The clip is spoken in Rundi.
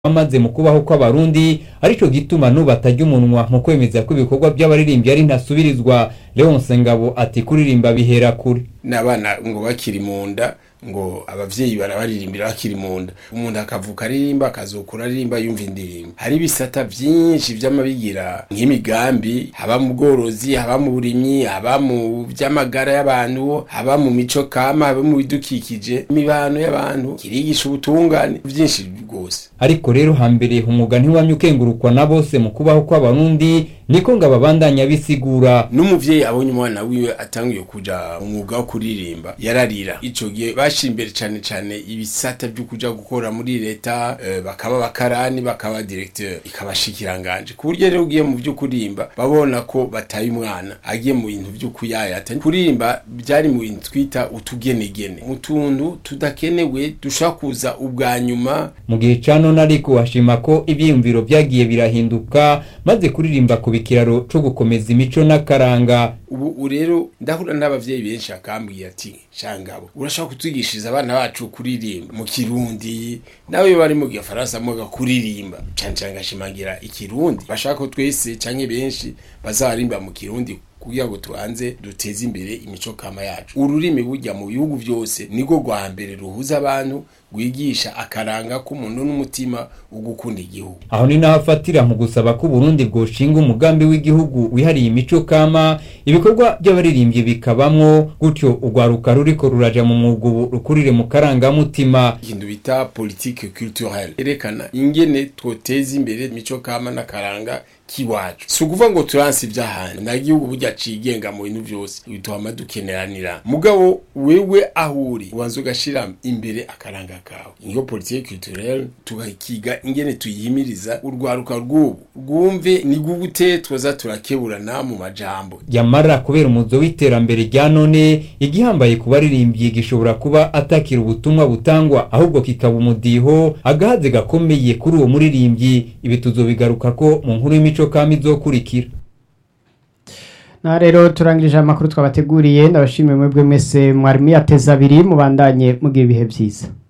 amaze mu kubaho kw'abarundi arico gituma n'ubu atarya umunwa mu kwemeza ko ibikorwa by'abaririmbyi ari ntasubirizwa Leonce Ngabo ati kuririmba bihera kure n'abana ngo bakiri mu nda ngo abavyeyi barabaririmbira bakiri mu nda umuntu akavuka aririmba akazokura aririmba yumva indirimbo hari ibisata vyinshi vy'amabigira nk'imigambi haba mu bworozi haba mu burimyi haba mu vy'amagara y'abantu haba mu mico kama haba mu bidukikije imibano y'abantu kirigisha ubutungane vyinshi rwose ariko rero hambere umwuga ntiwamye ukengurukwa na bose mu kubaho kw'abarundi niko ngo ababandanya bisigura n'umuvyeyi abonye umwana wiwe atanguye kuja mu mwuga wo kuririmba yararira ico gihe bashira imbere cane cane ibisata vyo kuja gukora muri leta eh, bakaba bakarani bakaba directeur ikabashikiranganje ku buryo rero ugiye mu vyo kurimba babona ko bataye umwana agiye mu bintu vyo kuyayata kurimba byari mu bintu twita utugenegene mu tuntu tudakenewe dushobora kuza ubwa nyuma mu gihe ca none ariko ashima ko ivyiyumviro vyagiye birahinduka maze kuririmba ku bikiraro co gukomeza imico n'akaranga ubu rero ndahura n'abavyeyi benshi akambwiye ati shangabo urashaka kutwigishiriza abana bacu kuririmba mu kirundi nawe bari mu gifaransa muga kuririmba cane cane ngashimangira ikirundi bashaka ko twese canke benshi bazarimba mu kirundi kugira ngo tubanze duteze imbere imico kama yacu ururimi burya mu bihugu byose niko rwa mbere ruhuza abantu rwigisha akaranga k'umuntu n'umutima wo gukunda igihugu aho ni naho afatira mu gusaba ko Burundi bwoshinga umugambi w'igihugu wihariye imico kama ibikorwa by'abaririmbyi bikabamwo gutyo urwaruka ruriko ruraja mu mwuga ubu rukurire mu karangamutima ikintu bita politique culturelle erekana ingene twoteza imbere imico kama n'akaranga kiwacu si ukuvuga ngo turansi ivy'ahandi nta gihugu burya cigenga mu bintu vyose bituma dukeneranira mugabo wewe aho uri ubanza ugashira imbere akaranga kawe niyo politique culturelle tugakiga ingene tuyihimiriza urwaruka rw'ubu rwumve ni gute twoza turakeburana mu majambo yamara kubera umuzo w'iterambere rya none igihambaye ku baririmbyi gishobora kuba atakira ubutumwa butangwa ahubwo kikaba umudiho agahaze gakomeye kuri uwo muririmbyi ibi tuzobigaruka ko mu nkuru y'imico kama izokurikira na rero turangirije amakuru twabateguriye ndabashimiye mwebwe mwese mwari muyateza abiri mubandanye mugira ibihe byiza